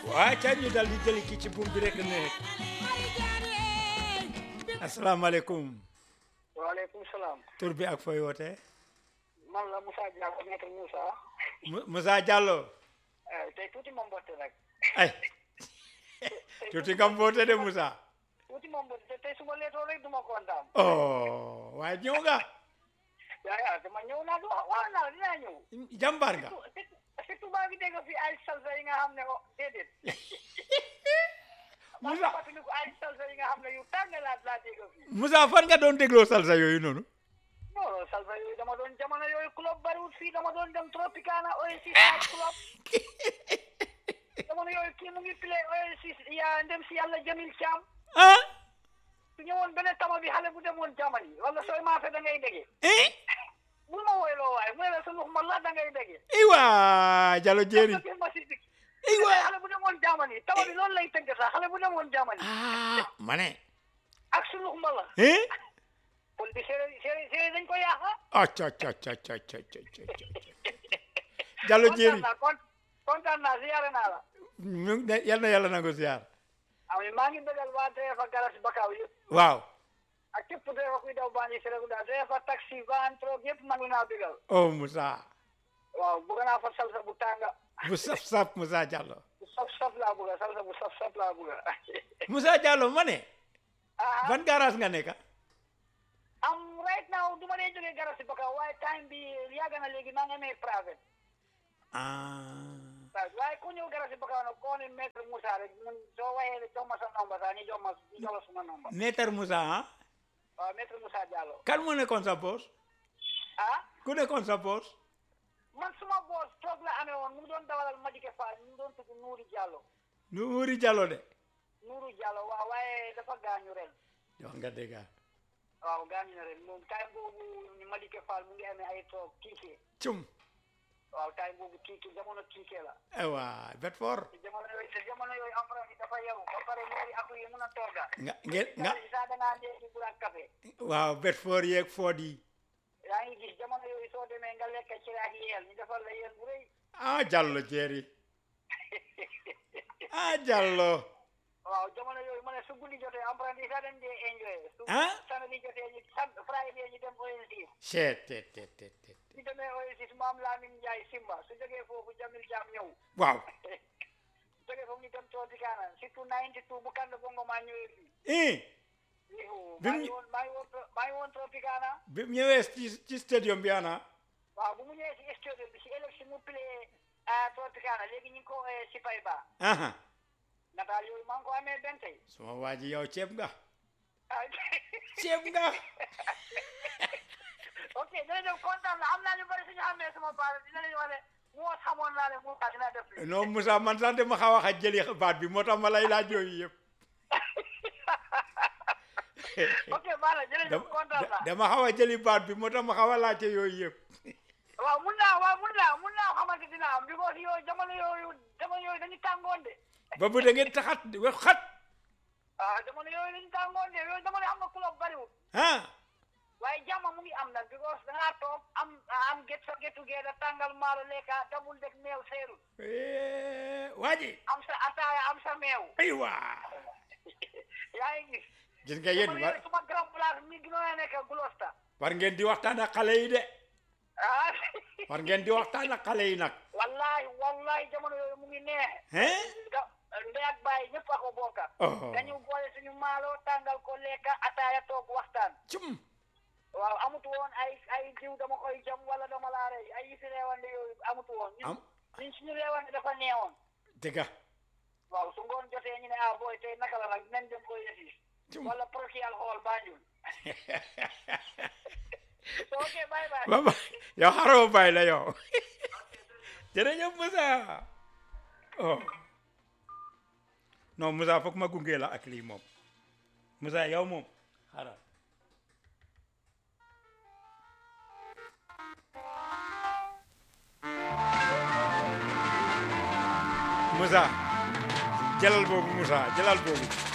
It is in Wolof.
waaye ca ñu dal di jëli ki ci buum bi rek ne asalaamaaleykum waaleykum salaam tur bi ak fooy wootee man la Moussa Diallo maître Moussa Mu- Moussa Diallo eh, tey tuuti ma mbotte nag ay tuuti nga mboote de Moussa tuuti ma mbotte te tey su ma leetoo rek du ma kontaan oh waaye ñëw nga yaa yaa dama ñëw naa du wax naa la dinaa ñëw jàmbaar nga surtout surtout maa ngi dégg fi ay salsa yi nga xam ne oh déedéet maa ngi Moussa fàttaliku ay salsa yi nga xam ne yu tàng laa laa dégg fi Moussa fan nga doon dégloo salsa yooyu noonu non salsa yooyu dama doon jamono yooyu club bariwul fii dama doon dem Tropicana Oasis night club jamono yooyu kii mu ngi play Oasis yaa ndem si yàlla Jamil Thiam ah su ñëwoon benn tama bi xale bu demoon jamani wala sooy maafe da ngay dégge eh bul ma woyloo waaye mu ne la sa lux ma la da ngay dégge iwa Diallo jéeri gis ma si dig iwa xale bu demoon jamani tama bi loolu lay tëgg sax xale bu demoon jamani ah ma ne ak su lux ma la eh pol bi séeréer séeréer séeréer dañ ko yaaxa ah ca ca ca ca ca ca ca Diallo jéeri kontaan naa kon kontaan naa ziyaare naa la ñu ne yal na yàlla nangu ziar ami maa ngi bëggal waa DEFA garas bakaaw yëpp waaw ak képp DEFA kuy daw Banjul Serekunda DEFA taxi van troc yëpp maa ngi naa bëggal oh Moussa waaw bëgg naa fa salsa bu tànga bu saf saf Moussa Diallo bu saf saf laa bëgga salsa bu saf saf laa bëgga Moussa Diallo ma ne ah ban garage nga nekk am right now du ma dee jógee garas si bakaaw waaye time bi yàgg na léegi maa ngi amee private ah waaye ku ñëw garas si bakaaw nag koo ne maître Moussa rek mun soo waxee rek jox ma sa nomba sax ñu jox ma ñu jox la suma nomba Maître Moussa ah waaw maître Moussa Diallo kan moo nekkoon sa boss ah ku nekkoon sa boss man suma boos toog la amee woon mu ngi doon dawalal Madike Fall mu ngi doon tudd Nuuri Diallo nu wuri Diallo de Nuuru Diallo waaw waaye dafa gaañu ren wax nga dëgg waaw gaañu na ren moom time boobu ñu Madike Fall mu ngi amee ay toog tiike cum waaw time boobu tiike jamono tiike la ewa Bedford te jamono yooyu te jamono yooyu emprunté yi dafa yow ba pare Nuuri aku yi mun a tooga nga ngeen nga nga sax da ngaa dee bu ak café waaw Bedford yeeg Ford yi yaa ngi gis jamono yooyu soo demee nga lekk ci ak yeel ñu defal la yeel bu rëy ah Diallo jéeri ah Diallo waaw jamono yooyu ma ne su guddi jotee emprunté yi sax dañ dee enjoy su Ah? samedi jotee ñu sam Friday ñu dem Oasis seet te te te te su demee Oasis maam Lamine Ndiaye Simba su jógee foofu Jamil Jam ñëw waaw su jógee foofu ñu dem Tropicana surtout 92 bu kànd bongo maa ñëwee fii eh Ihu, Bi maa mu- ngi woon maa ngi woon Tro- maa ngi woon Tropicana bi mu ñëwee ci ci stadium bi ana waaw bu mu ñëwee si studio bi si élection mu play à Tropicana léegi ñu ngi ko eh, si fay ba aha nataal yooyu maa ngi ko amee benn tey suma waa ji yow ceeb nga ah, ceeb nga ok jërëjëf kontaan na am naa ñu bëri suñu xamee sama baal dinañu wax ne moo xamoon naa ne moo tax dina def lii non Moussa man sax dama xaw a xaj jëli baat bi moo tax ma lay laaj yooyu yëpp ok baax na jërëjëf dama kontaan naa dama xaw a jëli baat bi moo tax ma xaw a laajte yooyu yëpp waaw mun naa waaw mun naa mun naa xamante dina am because yooyu jamono yooyu jamono yooyu dañu tàngoon de ba bu da ngeen taxat wax xat ah jamono yooyu dañu tàngoon de yooyu jamono am na club bariwul ah waaye jàmm mu ngi am nag because da ngaa toog am am get sa get together tàngal maalo lekka dabul deg meew seerul Eh, waa ji am sa ataaya am sa meew aywa yaa ngi gis gis nga yéen jamono war yooyu suma grand place mi gënoon a nekk Gloucester war ngeen di waxtaan ak xale yi de ah war ngeen di waxtaan ak xale yi nag wallahi wallahi jamono yooyu mu ngi neex hein da ndey ak baay ñëpp a ko bokka oh dañu boole suñu maalo tàngal ko lekka ataaya toog waxtaan cum waaw amut woon ay ay diw dama koy jam wala dama laa rey ay yëfi reewande yooyu amut woon ñun am ñun suñu reewande dafa neewoon dëgga waaw su ngoon jotee ñu ne ah booy tey naka la nag dinañ dem koy yëfi cum wala prokial xool Banjul so ok bye bye ba ba yow xaroo bàyyi la yow jërëjëf Moussa oh non Moussa foog ma gunge la ak lii moom Moussa yow moom xaaral Moussa jëlal boobu Moussa jëlal boobu